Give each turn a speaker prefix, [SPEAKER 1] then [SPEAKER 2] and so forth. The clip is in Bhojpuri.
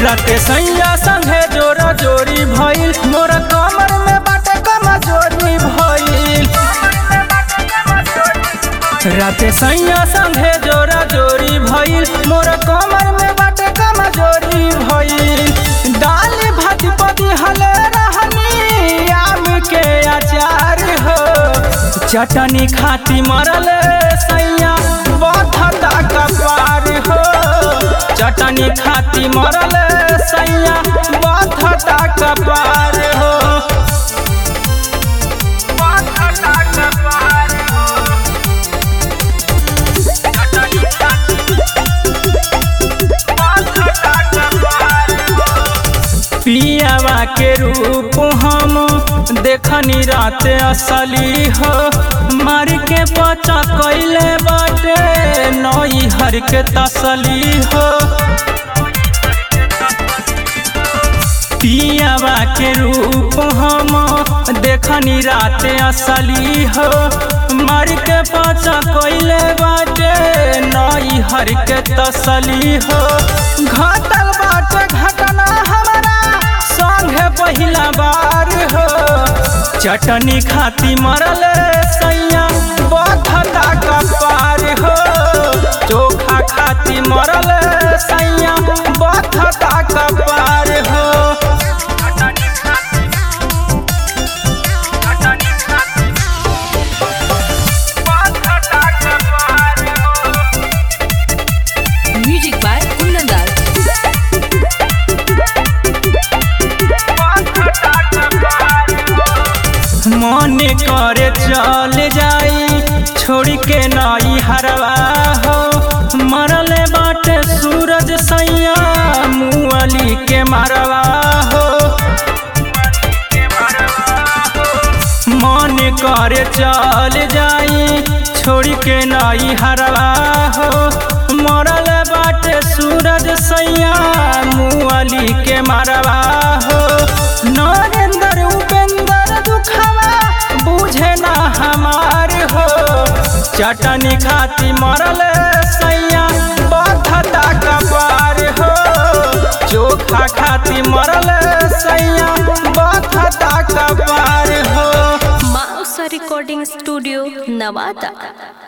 [SPEAKER 1] राते सैया संगे जोरा जोरी भइल मोरा कमर में बाटे कमजोरी भइल राते सैया संगे जोरा जोरी भइल मोरा कमर में बाटे कमजोरी भइल दाल भात पदी हले रहनी आम के अचार हो चटनी खाती मरल सैया बधता कपार हो चटनी खाती मरल सैया बधता कपार हो बधता कपार हो चटनी खाती बधता कपार हो पियावा के रूप हम देखनी रात असली हो मार के बचा कैले बाटे नई हर के तसली हो पियावा के रूप हम देखनी रात असली हो मार के बचा कैले बाटे नई हर के तसली हो घटल बाटे घटना हमारा संगे पहिला बार हो चटनी खाती मरल सैया बधता कपार हो चोखा खाती मरल सैया बधता कपार हो
[SPEAKER 2] Music by Kunandar.
[SPEAKER 1] मन करे चल जाई छोड़ के नई हरवा हो मरले बाटे सूरज सैया मुअली के मरवा हो मन करे चल जाई छोड़ के नई हरवा हो मरल बाटे सूरज सैया मुअली के मरवा हो नरेंद्र उपेंद्र दुखवा बुझे ना हमार हो चटनी खाती मरल सैया बधता कपार हो चोखा खाती मरल सैया बधता कपार हो
[SPEAKER 2] Mausa Recording Studio, Navada.